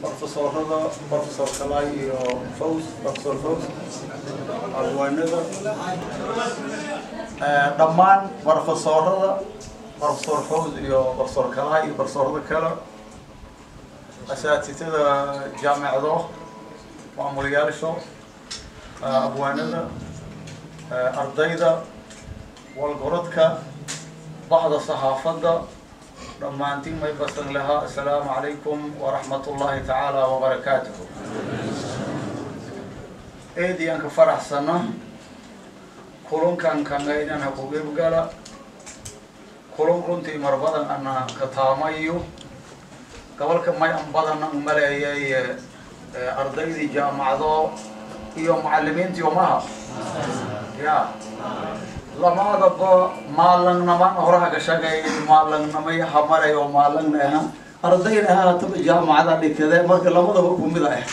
profesorada profesor kalay iyo faws profesor faws abwaanada dhammaan profesorada profesor faws iyo profesor kalay iyo profesorada kale asaatitada jaamicado maamulayaasha abwaanada ardayda walgorodka baxda saxaafadda dhammaantiin may basan lahaa assalaamu calaykum waraxmat ullaahi tacaala wabarakaatuhu eediyaan ka faraxsana kulunkan kangaydhan ha ku gebgala kulun runtii mar badan ana ka taamayo gobolka may an badan an maleeyay ardaydii jaamacado iyo macalimiintii umaha ya lamaadaba maalangnama horaha ka shaqeey maalangnamay hamaray oo maalangna aha ardayna ha hataba jaamacada dhikade marka lamadaba kumid ah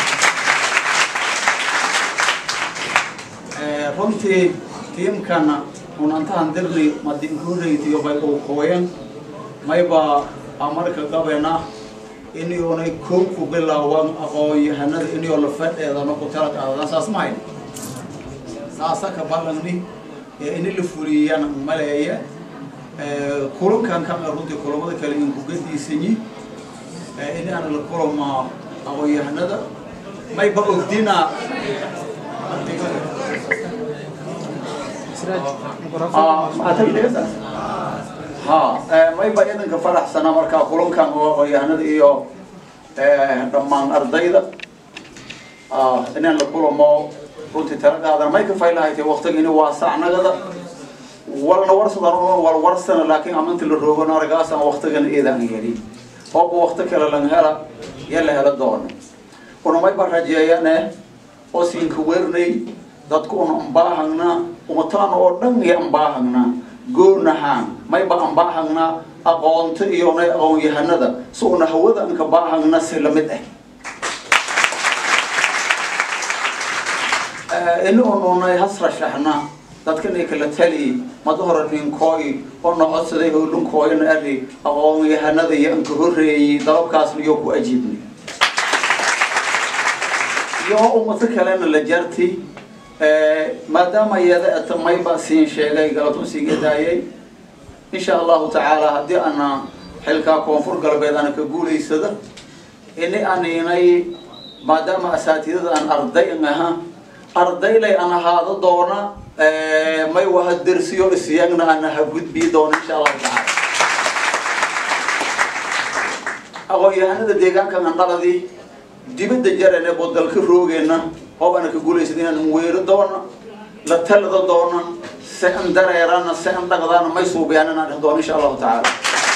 runtii tiimkana unantahan dirni madinkureytiyo bay uu kooyan mayba amarka gabena inionay kow ku bilaawan aqoon-yahanada inio la fadheedano ku tala qaadadan saas ma hayn saasa ka balangni ini la fuliyana maleeya kulankan kama runtii kulamada kale in kugadiisanyi ini aan la kulama aqoon-yahanada mayba ogdina ha mayba idanka faraxsana markaa kulankan oo aqoon-yahanada iyo dhammaan ardayda inaan la kulamo runtii tala qaadan may ka faylahaytay waktiga ini waasacnagada walna warsadan wal warsana laakiin aminta la roogan argaasan waktigan iidan yeli hooba wakti kale lang hela ya la hela doono una mayba rajeeyane oo siinka wernay dadku una ambaahagna umataana oo dhan iyo ambaahagna goonahaan mayba ambaahagna aqoonta iyo nay aqoon-yahanada si una hawada anka baahagna si lamid ah ini ununay hasrashaxna dadkanay kala tali mada hore ninkooy oo na codsaday howlinkooyna ari aqoon-yahanada iyo anka horreeyey dalabkaasna iyo ku ajiibnay iyo umato kalena la jarti maadaama iyada ata mayba siin sheegay galatun siiga daayay insha allahu tacaala haddii ana xilkaa koonfur galbeed ana ka guulaysada ini aninay maadaama asaatidada aan arday an aha ardaylay an ahaado doona may waha dersiyo isyagna ana ha gudbii doona insha allahu tacaala aqoon-yahanada deegaankan andhaladii dibadda jarane bodalka roogeena oo ana ka guulaysada inaan weero doona la talada doona se an dareerana se an dhaqdaana may suubiyaan inaan dheh doona insha allahu tacaala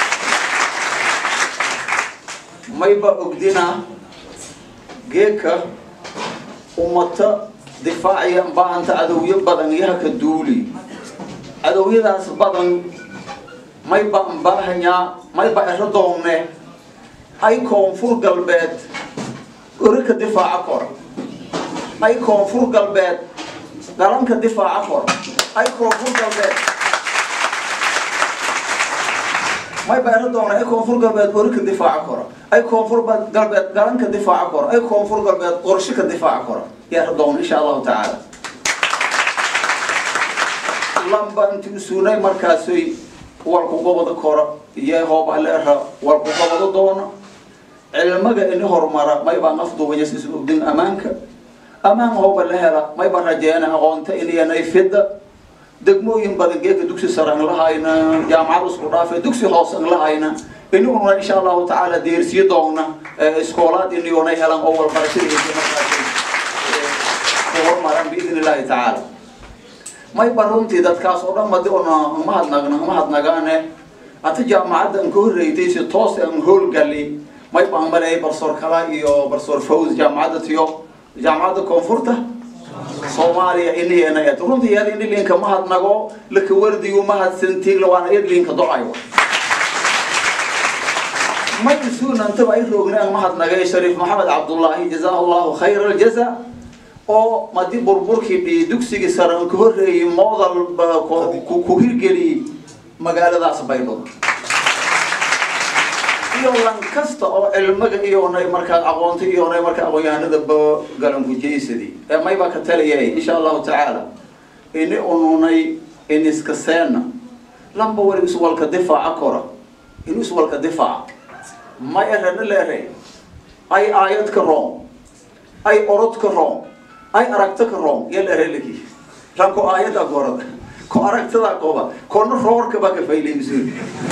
mayba ogdina geeka ummata difaaciya baahanta cadowyo badan yaha ka duuli cadowyadaas badan mayba ambaahanyaa mayba ero doonne ay koonfur galbeed ori ka difaaca kor ay koonfur galbeed galanka difaaca kor ay koonfur galbeed mayba ero doonne ay koonfur galbeed ori ka difaaca kor ay koonfur galbeed galanka difaaca kor ay koonfur galbeed qorshe ka difaaca kor yaa doon insha allahu tacaala lamba inti usuunay markaasay walku gobada kora iyo hoobaleera walku gobado doona cilmaga ini horumara maybaan afduubanyas isu ogdin ammaanka ammaan hooba la hela mayba rajeena aqoonta iniyanay fida degmooyin badan geeka dugsi sare an lahayna jaamacad isku dhaafe dugsi hoos an lahayna iniguna insha allahu tacaala deersiyo doona iskoolaad iniyonay helan oo walbarashadiisa markaas hormaran biidn illahi tacaala mayba runtii dadkaas oo dhan madi una mahadnagna mahadnagaane ata jaamacadda an ka horreeytay si toos an howlgali mayba an maleeyay barsoor kala iyo barsoor faws jaamacadda tiyo jaamacadda koonfurta soomaaliya iniyeena eed runtii iyada ini linka mahadnago laka wardigu mahadsantiigla waana iyad linka docayo may isuunantaba ay roogna an mahadnagay shariif maxamed cabdullaahi jazaa allahu khayra aljaza oo madi burburkii dhii dugsigii sare an ka horreeyey moodal ku hirgeliyey magaaladaas baydhabo iyo lan kasta oo cilmiga iyonay markaa aqoonta iyonay markaa aqoon-yahanada ba galankujeysadi ee maybaa ka taliyay insha allahu tacaala ini ununay in iska seena lamba wali iswalka difaaca kora in iswalka difaaca may erana leere ay aayad ka roon ay orod ka roon ay aragto ka roon yal ereleki ranko aayada gorada ko aragtada qoba koona roorka baa ka faylaymisun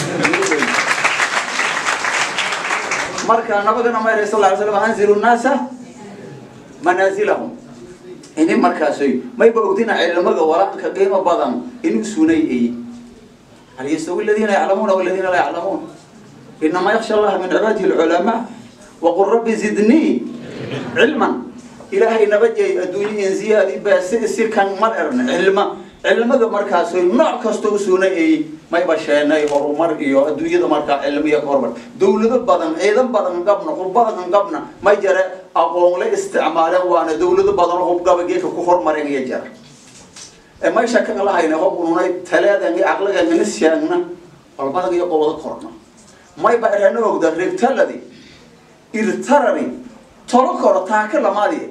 marka nabagana mayra sal ly slam anzilu nnaasa manaasilahum ini markaasay mayba ogdina cilmiga walaanka qiimo badan inuu sunay ay hal yastawi aladiina yaclamuuna waladiina laa yaclamuun inama yaksha allaha min cibaadihi alculamaa waqul rabbi zidnii cilman ilaahay nabadjay adduunye in ziyaadi baa si si kan mal erna cilma cilmiga markaasay nooc kasta u sunay ay mayba sheenay horumar iyo adduunyada markaa cilmiya ka hormar dawlado badan ciidan badan qabna hubbadan qabna may jare aqoon la isticmaaleen waana dawlado badan oo hubgaba geedka ku hormareen iyo jara ee may shaka lahayna hob ununay taleedan iyo caqligan ina sheegna walbadan iyo qobada korna mayba erana ogda reegtaladi irtarari tolo koro taaka lamaadi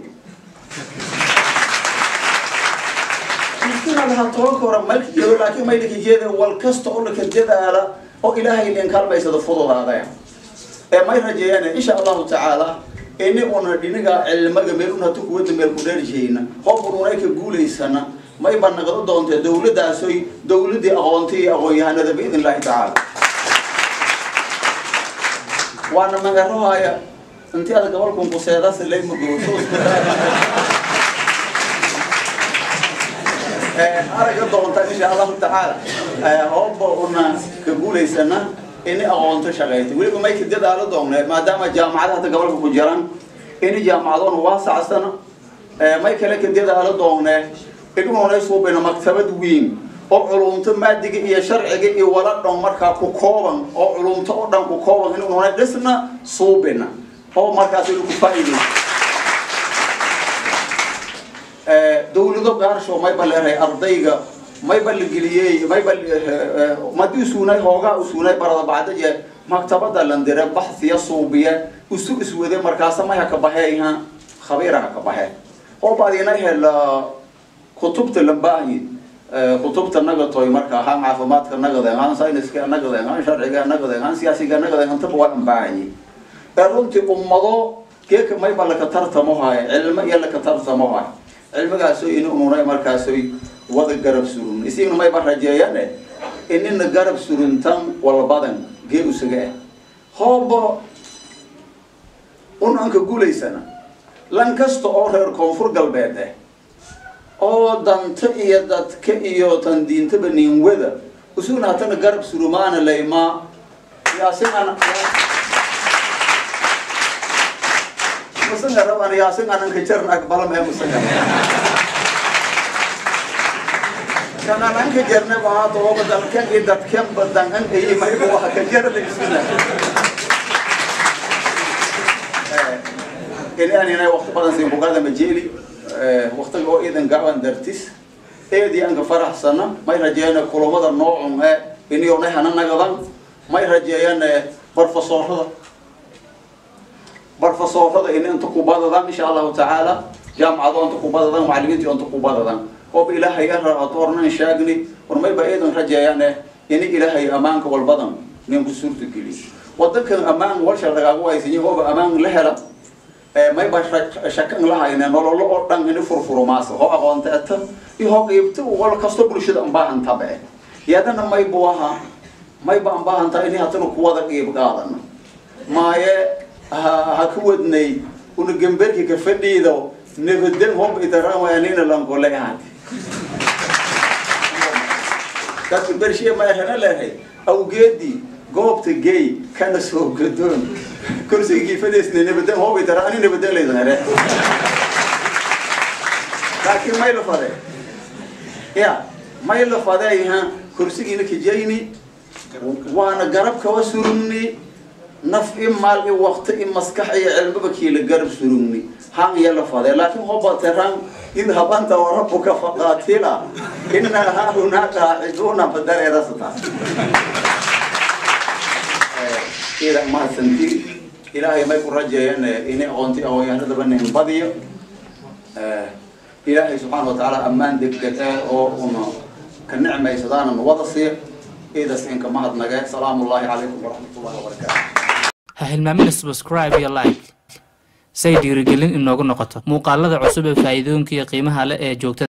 laha toban kora malka joogo laakiin maylaka jeeda wal kasta oo laka dadaala oo ilaahay leen kaalmaysada fududaadaya ee may rajeeyaan insha allahu tacaala ini una dhiniga cilmiga meel una tu kuwada meel ku dheershayna hob ununay ka guulaysana may ba nagado doonta dawladaasoy dawladii aqoontay iyo aqoon-yahanada biidn illahi tacaala waana magarohaya intii ada gobolkan kuseedas layma gooso araga doonta insha allahu tacaala hooba una ka guulaysana ini aqoonto shaqayta weliba may ka dadaalo doonne maadaama jaamacada hadda gobolka ku jiraan ini jaamacadoona waasacsana may kale ka dadaalo doonne inuunay suubina maktabad weyn oo culumto maadiga iyo sharciga iyo wala dhan markaa ku kooban oo culumto oo dhan ku kooban inuunay dhisna suubina oo markaas inu ku faa'iidaysa dawlado gaarsho mayba leedahay ardayga mayba la geliyey mayba madii suunay hoogaa u suunay barada bacdaje maktabada landire baxsiya suubiya isu iswade markaasa may haka baxeeyha khabiira haka baxe oo baadina hela kutubta lambaahi kutubta nagatoy marka ahaan caafimaadka nagade ahaan sayniska nagade ahaan sharciga nagade ahaan siyaasiga nagade antaba waa ambaahaye ee runtii ummado geeka mayba laka tartamo haayo cilmo iyo laka tartamo haayo cilmigaasoo ini ununay markaasoy wada garab surun isigna mayba rajeeyane inina garab suruntan walbadan gee usaga ah hoobo unanka guulaysana lan kasta oo reer koonfur galbeed ah oo danta iyo dadka iyo tan diintaba niinwada usugna hatana garab surumaana laymaa yaasinana musanga raban yaasin ananka jaran aqbalam ee musanga kana nanka jarne baa to badalkan iyo dadkan badan an ay may waxa ka jar la isna ini aan inay waqti badan siin bugaada majeli waqtiga oo iidan gacan dartis eedii aan ka faraxsana may rajeeyana kulamada noocun ee inuu nahay nagadan may rajeeyana barfasoorada barfasoorada in inta ku badadaan insha allahu tacaala jaamacado inta ku badadaan macallimiinta inta ku badadaan oo ilaahay aratoornan shaagni war mayba eedan rajeeyane in ilaahay ammaanka walbadan nin ku suurta geliy wadankan ammaan walsha lagaagu haysanyi hooba ammaan la hela mayba shakan lahayne nololo oo dhan ini furfuro maasa hoo aqoonta eta iyo hoo qiibta wal kasto bulshada ambaahan tabe yadana maybu aha mayba ambaahantaa ini hatana kuwada qiib qaadana maaye ha ka wadnay una gemberki ka fadhiido nabadan hob idarawaanin lankole ahaati dadka bershiya ma erana leehay awgeedii goobta gay kana soo gadoon kursigii fadhiisna nabadan hob idara ani nabadan laydan here laakiin may la fade ya may la fadeeyha kursigiina kijayni waana garab kawa surumni naf i maal i waqti i maskax iyo cilmiba kiila garab surugni han iyo la fade laakiin hobateran idhab anta warabuka faqaatila ina haahuna qaaciduuna badareerasata ida mahadsanti ilaahay may ku rajeeyeen ini aqoonti aqoonyahanadaba nin badiyo ilaahay subxaana watacaala ammaan degdeg eh oo una ka nicmaysadaana wada siiya iidas inka mahadnage salaamu ullahi calaykum waraxmatullahi wabarakaatu ha hilmaamina subscribe iyo like say dhiirigelin inoogu noqoto muuqaalada cusub ee faa'iidooyinka iyo qiimaha leh ee joogtada